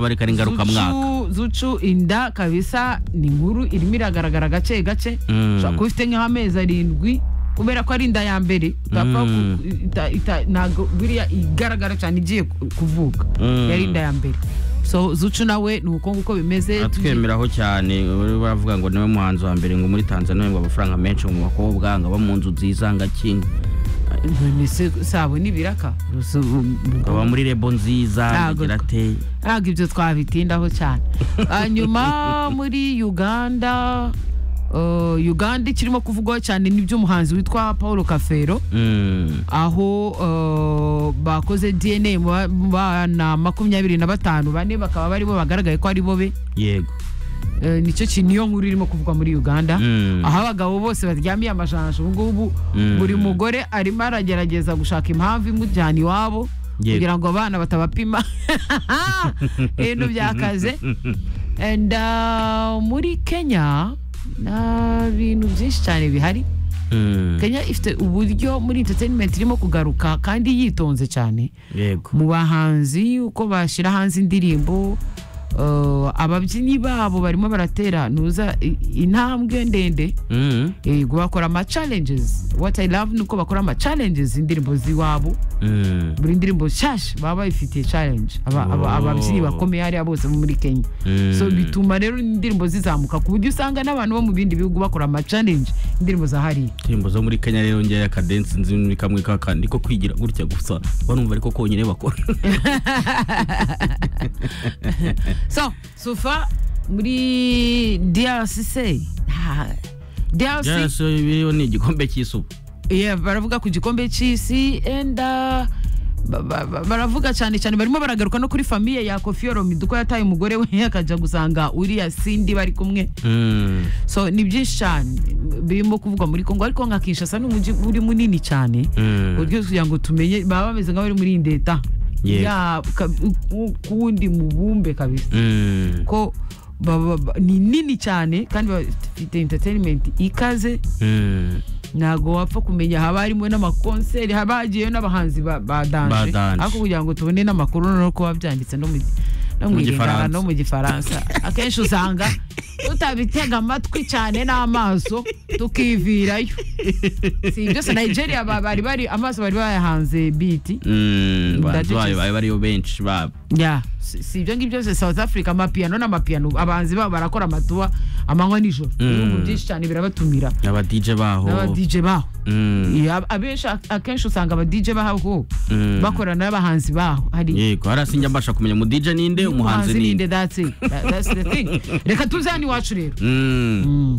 bareka ari ngarukamwaka Zucu- zucu inda kabisa ni inkuru irimo iragaragara gake gake Mm. ushobora kuba ufite nk'amezi arindwi kubera ko ari inda ya mbere utapfa Mm. ku- ita- ita- ntabwo biriya igaragara cyane igiye ku- kuvuka Mm. yari inda ya mbere so zucu nawe ni uko nguko bimeze atwemeraho cyane bari baravuga ngo niwe muhanzi wa mbere ngo muri tanzania ngo amafaranga menshi mu bakobwa ngo aba mu nzu nziza ngo akinga Ni se- sabo n'ibiraka Rusu- ngo aba muri rebo nziza Ntago- agira ate ntabwo ibyo twabitindaho cyane hanyuma muri uganda eh, uganda ikirimo kuvugwaho cyane n'iby'umuhanzi witwa paul kafero Mm. aho eh, bakoze dna mu ba- mu bana makumyabiri na batanu bane bakaba baribo bagaragaye ko ari bo be yego Eh, nicyo kintu niyo nkuru irimo kuvugwa muri uganda Mm. aho abagabo bose baryamiye amajanja ubu ngubu Mm. buri mugore arimo aragerageza gushaka impamvu imujyana iwabo Yego. kugira ngo abana batabapima ibintu byakaze and uh, muri kenya nta bintu byinshi cyane bihari Mm. kenya ifite uburyo muri entertainment irimo kugaruka kandi yitonze cyane yego mu bahanzi uko bashyira hanze indirimbo uh, ababyinnyi babo barimo baratera ntuza i- intambwe ndende Mm. yego bakora ama challenges what i love ni uko bakora ama challenges indirimbo z'iwabo Mm. buri ndirimbo nshyashya baba bayifitiye challenge Aba- aba- Oh. ababyinnyi bakomeye hariya bose bo muri kenya Mm. so bituma rero indirimbo zizamuka ku buryo usanga n'abantu bo mu bindi bihugu bakora ama challenge indirimbo za hariya indirimbo zo muri kenya rero ngeya kadensi nzi ni kamwe kakandi ko kwigira gutya gusa barumva ariko konyine bakora so sufa muri drc nta- drc byose biriho ni igikombe cy'isupu yeah, baravuga ku gikombe cy'isi and uh, ba- ba- ba- baravuga cyane cyane barimo baragaruka no kuri famiye ya kofi olomide uko yataye umugore we akajya gusanga uriya sindi bari kumwe Mm. so ni byinshi cyane birimo kuvugwa muri kongo ariko nka kinshasa ni umujyi uri munini cyane Mm. uburyo kugira ngo tumenye baba bameze nk'abari muri indeta Yego. Ya, ka- ku- kuwundi mubumbe kabisa Mm. ko baba- ba- ni nini cyane kandi bafite entertainment ikaze Mm. ntabwo wapfa kumenya haba harimo n'amakonseri haba hagiyeyo n'abahanzi ba- badanje Badanje. ariko kugira ngo tubone n'amakuru no kuba byanditse no mu gi- no mu Mu Gifaransa Gifaransa. no mu gifaransa akenshi usanga tutabitega amatwi cyane n'amaso tukivirayo si byose nigeria ba- bari bari amaso bari bayahanze biti Mm. Bahanzi Ndacecetse. bayo bari bariyo benshi babo ya si si ibyo ngibyo byose south africa amapiyano n'amapiyano abahanzi babo barakora amatuba amanywa nijoro Mm. ibihugu byinshi cyane birabatumira aba DJ baho n'aba dj baho Mm. Ya, abenshi akenshi usanga aba DJ baho Mm. bakorana n'abahanzi baho hari yego hariya sinjya mbasha kumenya mu DJ ninde umuhanzi ninde ninde that's it That- that's the thing reka tuze hano iwacu rero Mm. Mm.